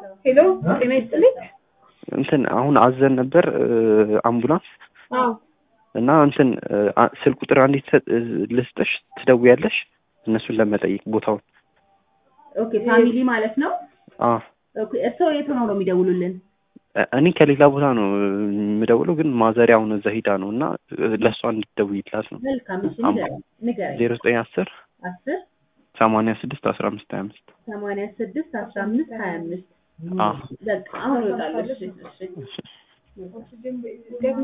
ሄሎ ጤና ይስጥልኝ። እንትን አሁን አዘን ነበር አምቡላንስ አዎ እና እንትን አ- ስልክ ቁጥር አንዲት ሰጥ- ልስጥሽ ትደውያለሽ እነሱን ለመጠየቅ ቦታውን ኦኬ ፋሚሊ ማለት ነው። አ ኦኬ እርስዎ የት ሆነው ነው የሚደውሉልን? እ- እኔ ከሌላ ቦታ ነው የምደውለው ግን ማዘሪያ አሁን እዛ ሂዳ ነው እና ለእሷ እንድትደውይላት ነው መልካም እሺ፣ ንገረኝ ንገረኝ። ዜሮ ዘጠኝ አስር አስር ሰማንያ ስድስት አስራ አምስት ሀያ አምስት ሰማንያ ስድስት አስራ አምስት ሀያ አምስት አ በቃ አሁን ይወጣሉ። እሺ እሺ እሺ